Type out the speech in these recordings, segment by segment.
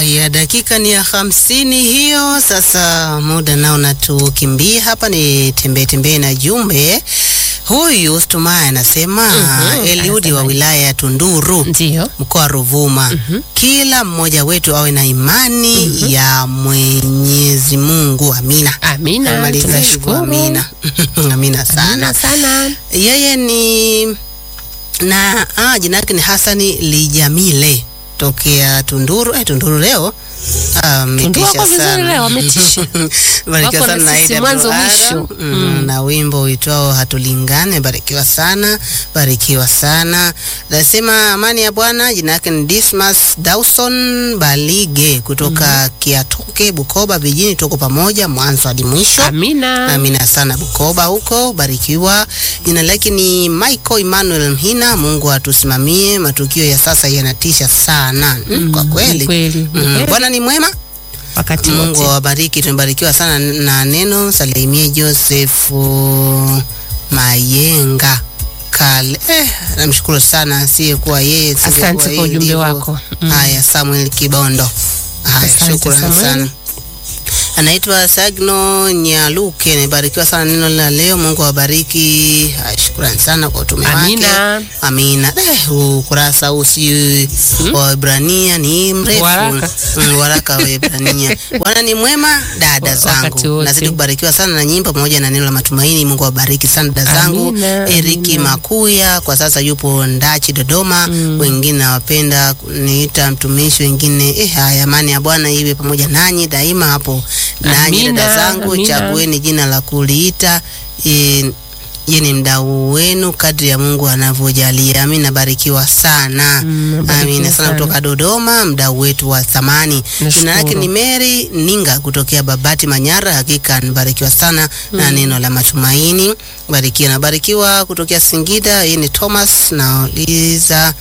Haya, dakika ni ya hamsini hiyo. Sasa muda nao natukimbia hapa, ni tembee tembee na jumbe. Huyu Stumaya anasema Mhm, Eliudi wa anasemaje? wilaya ya Tunduru Ndiyo. mkoa wa Ruvuma, kila mmoja wetu awe na imani ya Mwenyezi Mungu. Amina. Amina, Amaliza hivyo, tunashukuru. amina. amina sana. Amina sana. Yeye ni na ah, jina lake ni Hasani Lijamile tokea Tunduru. Eh, Tunduru leo ah, Tunduru ametisha wako vizuri sana. leo, wametisha. Barikiwa Wako sana na na sisi Aida mwanzo Duara. mwisho. Mm, na wimbo uitwao hatulingane. Barikiwa sana, barikiwa sana. Nasema amani ya Bwana. Jina lake ni Dismas Dawson Balige kutoka Kiatoke, Bukoba vijijini. Tuko pamoja mwanzo hadi mwisho. Amina. Amina sana Bukoba huko, barikiwa. Jina lake ni Michael Emmanuel Mhina. Mungu atusimamie, matukio ya sasa yanatisha sana. Mm, kwa Ni kweli kweli. Ni Mm, kweli. Bwana ni mwema, Wakati Mungu wote. awabariki. Tumebarikiwa sana na neno. Salimie Josefu Mayenga Kale. Eh, namshukuru sana asiyekuwa yeye. singekuwa Asante kwa hii ujumbe ndivyo. wako. Mm. Haya, Samuel Kibondo. Haya, Asante, shukrani Samuel. sana. Anaitwa Sagno Nyaluke, nimebarikiwa sana neno la leo. Mungu awabariki. Haya, Shukrani sana kwa utume wake. Amina. Amina. Eh, huu ukurasa huu si wa Waebrania ni mrefu. Waraka. Mm, waraka wa Waebrania. Bwana ni mwema, dada Wakati zangu. wote. Nazidi kubarikiwa sana na nyimbo pamoja na neno la matumaini. Mungu awabariki sana dada zangu. Amina, Eriki amina. Makuya kwa sasa yupo Ndachi Dodoma. Wengine nawapenda kuniita mtumishi, wengine eh, haya, amani ya Bwana iwe pamoja nanyi daima hapo. Nanyi Amina, dada zangu, amina. chagueni jina la kuliita eh, ye ni mdau wenu kadri ya Mungu anavyojalia. Mimi nabarikiwa sana. Mm, nabarikiwa Amina sana sana. kutoka Dodoma, mdau wetu wa thamani. Jina Nashukuru. lake ni Mary Ninga kutokea Babati Manyara. Hakika nibarikiwa sana na neno la matumaini. Barikiwa nabarikiwa kutokea Singida. Yeye ni Thomas na Liza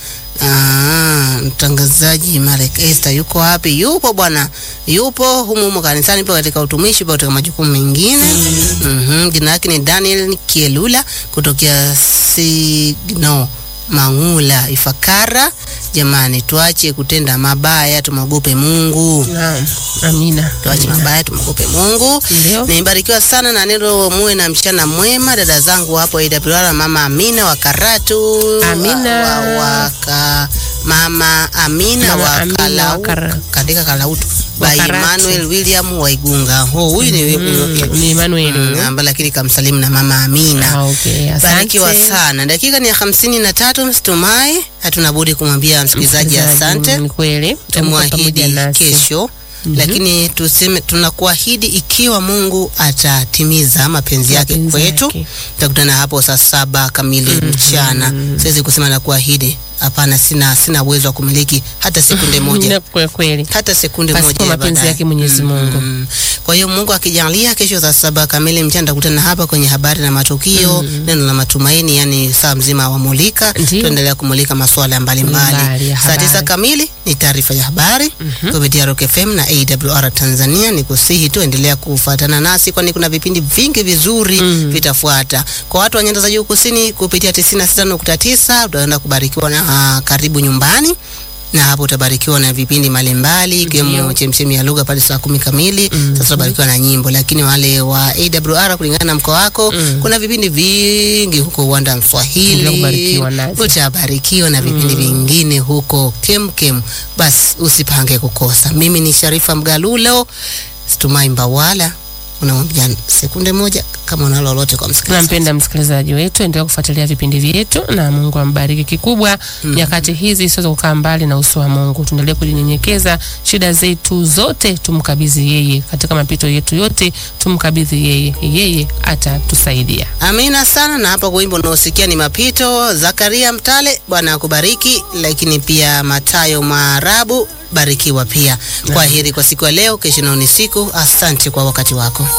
Ah, mtangazaji Marek Esther yuko wapi? Yupo bwana, yupo humu humu kanisani, yupo katika utumishi, yupo katika majukumu mengine. Mhm, jina lake ni Daniel Kielula kutokea Signo Mangula Ifakara. Jamani, tuache kutenda mabaya, tumwogope Mungu. Naam. Amina. Tuache Amina. mabaya, tumwogope Mungu. Ndio. Nimebarikiwa sana na neno, muwe na mchana mwema dada zangu hapo AWR, mama Amina wa Karatu, Amina. wa, wa, waka, mama Amina Mama wa Amina wa Kalau, Kara- katika Kalautu wa by Karatu. Emmanuel William wa Igunga. Ho, huyu ni Mm, ni Emmanuel. Mm, ambaye lakini kamsalimu na mama Amina. Ah, okay. Asante. Barikiwa sana. Dakika ni ya hamsini na tatu. Mstumai, hatuna budi kumwambia msikilizaji asante Ni kweli. Utakuwa pamoja tumwahidi nasi. kesho lakini tuseme tunakuahidi ikiwa Mungu atatimiza mapenzi yake Mapenzi kwetu, yake. tutakutana hapo saa saba kamili mchana. Siwezi kusema na kuahidi, hapana, sina sina uwezo wa kumiliki hata sekunde moja Ni kwa kweli. hata sekunde Pasipo moja ya mapenzi baadaye. yake Mwenyezi Mungu. Mm. Kwa hiyo Mungu akijalia, kesho saa saba kamili mchana tutakutana hapa kwenye habari na matukio, neno la matumaini, yani saa mzima wa mulika, Ndiyo. tuendelea kumulika masuala mbalimbali. Mbali ya Saa tisa habari. kamili ni taarifa ya habari kupitia Rock FM na AWR Tanzania. Ni kusihi tu endelea kufuatana nasi, kwani kuna vipindi vingi vizuri vitafuata. Kwa watu wa nyanda za juu kusini kupitia 96.9 utaenda kubarikiwa na ah, karibu nyumbani na hapo utabarikiwa na vipindi mbalimbali ikiwemo Ndio. chemchemi ya lugha pale saa kumi kamili. Sasa utabarikiwa na nyimbo, lakini wale wa AWR kulingana na mkoa wako kuna vipindi vingi huko uwanda wa Endelea Mswahili, kubarikiwa navyo. utabarikiwa na vipindi vingine huko kemkem. Basi usipange kukosa. Mimi ni Sharifa Mgalulo, Stumai Mbawala. Unamwambia sekunde moja kama una lolote kwa msikilizaji. Nampenda msikilizaji wetu, endelea kufuatilia vipindi vyetu na Mungu ambariki kikubwa. Nyakati hizi siweza kukaa mbali na uso wa Mungu, tuendelee kujinyenyekeza, shida zetu zote tumkabidhi yeye, katika mapito yetu yote tumkabidhi yeye, yeye atatusaidia. Amina sana. Na hapa kwa wimbo unaosikia ni mapito. Zakaria Mtale, Bwana akubariki. Lakini pia Matayo Maarabu, barikiwa pia. Kwa heri kwa siku ya leo, kesho nao ni siku. Asante kwa wakati wako.